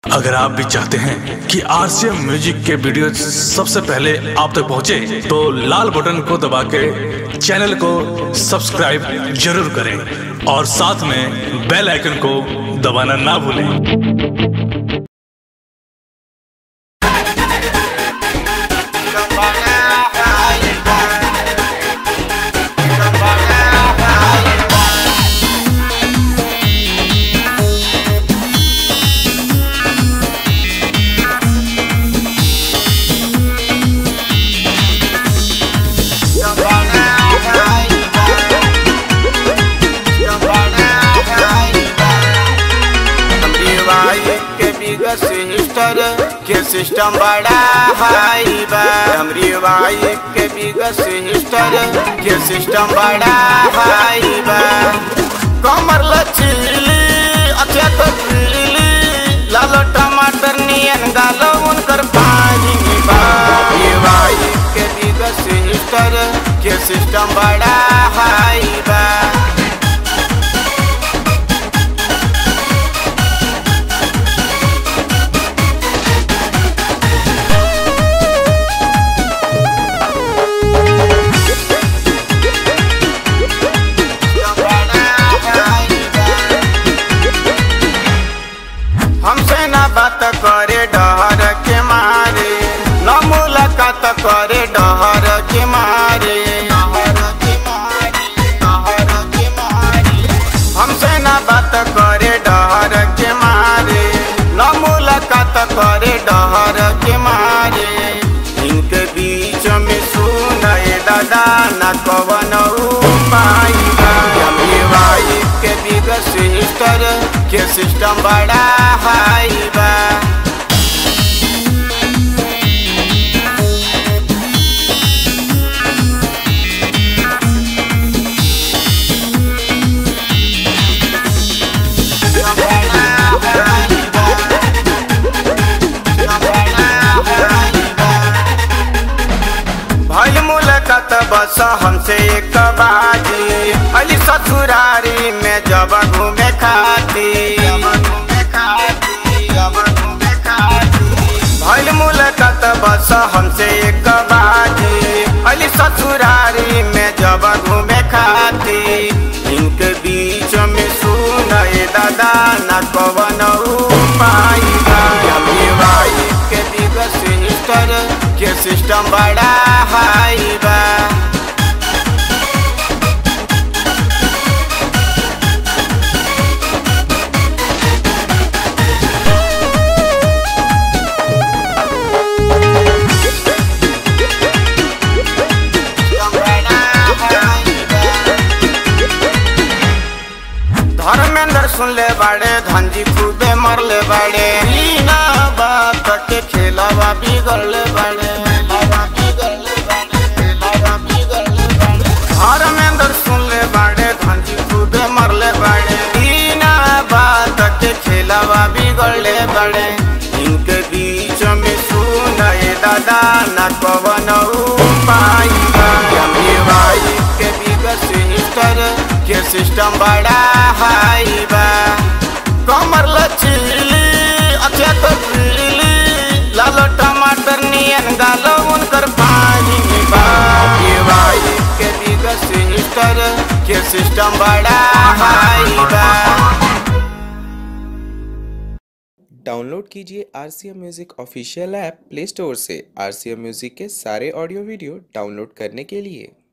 अगर आप भी चाहते हैं कि आरसीएम म्यूजिक के वीडियो सबसे पहले आप तक पहुंचे, तो लाल बटन को दबा के चैनल को सब्सक्राइब जरूर करें और साथ में बेल आइकन को दबाना ना भूलें सिस्टर के सिस्टम बड़ा हाई बा हमरी वाइफ के बिगत सिस्टर के सिस्टम बड़ा हाई बा कमर लचीली अच्छा तो पीली लालो टमाटर नियन गालो उनकर पानी बा ये वाइफ के बिगत सिस्टर के सिस्टम बड़ा हाई बा हमसे ना बात करे डहर के मारे न मुलाकात करे डहर के मारे हमसे ना बात करे डहर के मारे न मुलाकात करे डहर के मारे इनके बीच में सुनए दादा न कवन उपाय वाइफ के बिग सिस्टर के सिस्टम बड़ा हाई बा भइल मुलाकात बस हमसे एक बाजी अली ससुरारी में जब घूमे खाती भइल मुलाकात बस हमसे एक बाजी अली ससुरारी में जब घूमे खाती इनके बीच में सुनए दादा न कवन उपाय के बिग सिस्टर के सिस्टम बड़ा हाई बा धर्मेंद्र सुन ले बाड़े धनजी खूबे मरले बाड़े बिना बात के खेलावा बिगड़ले बाड़े धर्मेंद्र सुन ले बाड़े धनजी खूबे मरले बाड़े बिना बात के खेलावा बिगड़ले बाड़े इनके बीच में सुनए दादा न कवन उपाय के बिग सिस्टर के सिस्टम बड़ा हाई बा कमर लचीली अच्छा तो पीली लालो टमाटर नियन गालो उनकर पानी बा ये वाइफ के बिग सिस्टर के सिस्टम बड़ा हाई बा डाउनलोड कीजिए R C M music official app play store से आर सी एम म्यूज़िक के सारे ऑडियो वीडियो डाउनलोड करने के लिए